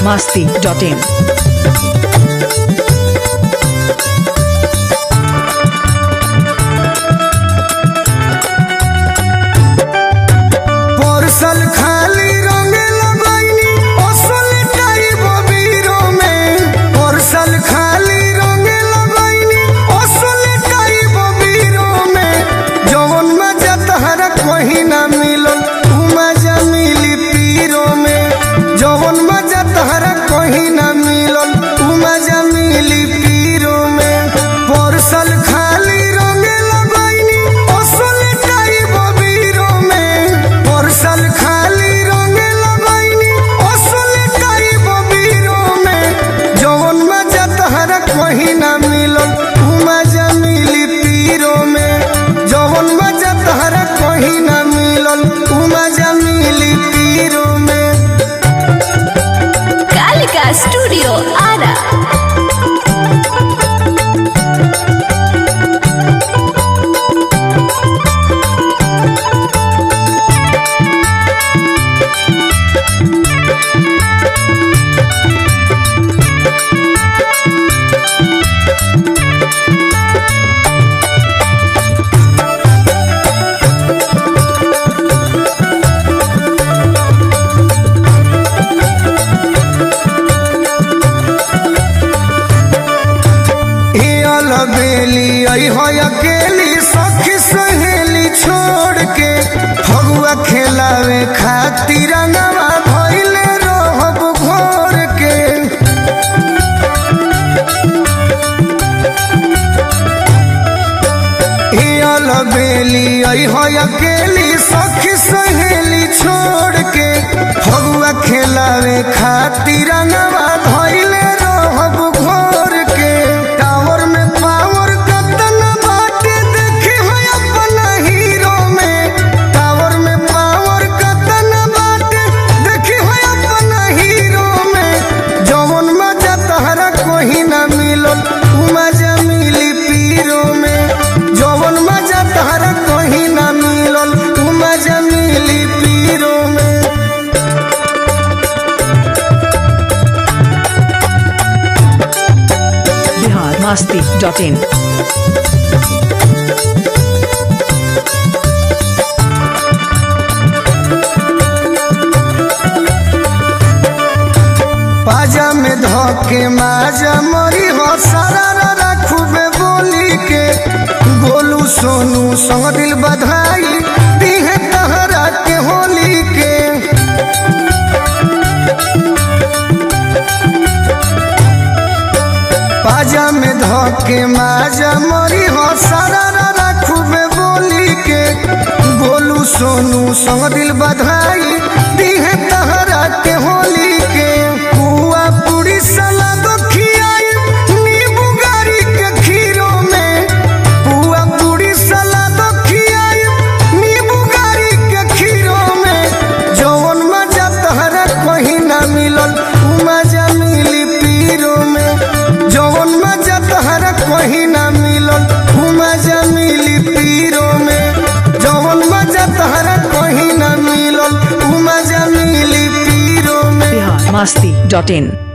masti.in. परसल खाली रंगे लगैनी असल टाइप बीरो में परसल खाली रंगे लगैनी असल टाइप बीरो में जवन मजा तहरा कहीं ना मिलल उ मजा मिली पीरो में जवन मजा तहरा कहीं ना मिलल उ मजा मिली पीरो में परसल खाली रंगे लगैनी असल टाइप बीरो में परसल खाली रंगे लगैनी असल टाइप बीरो में जवन मजा तहरा कहीं ना मिलल उ मजा मिली पीरो में जवन मजा तहरा कहीं ना मिलल उ मजा मिली पीरो में कालिका स्टूडियो आरा ए अलबेली आई हो अकेली सखी सहेली छोड़ के फगुआ खेलावे खातिर रंगवा भइले रहब घोर के ए अलबेली आई हो अकेली सखी सहेली छोड़ के फगुआ खेलावे खातिर रंगवा भइले रहब घोर के टावर में पावर कतन बाटे देखे हो अपना हीरो में टावर में पावर कतन बाटे देखे हो अपना हीरो में जवन मजा तहरा कोही ना मिलल उ मजा मिली पीरो में जवन मजा तहरा कोही ना मिलल उ मजा मिली पीरो में Bihar masti.in. पाजा में धोके माजा मरी हो सारा रखूबे बोली के गोलू सोनू संग दिल बधाई दीहे तहरा के होली के पाजा में धोके माजा मरी हो सारा रखूबे बोली के गोलू सोनू संग दिल बधाई दीहे तहरा के होली के पुआ पूरी सलाद खियाई नींबू गारी के खीरो में पुआ पूरी सलाद खियाई नींबू गारी के खीरो में जवन मजा तहरा कहीं ना मिलल उ मजा मिली पीरो में जवन मजा तहरा कहीं ना मिलल उ मजा मिली पीरो में जवन मजा तहरा कहीं ना मिलल उ मजा मिली पीरो में Bihar masti.in.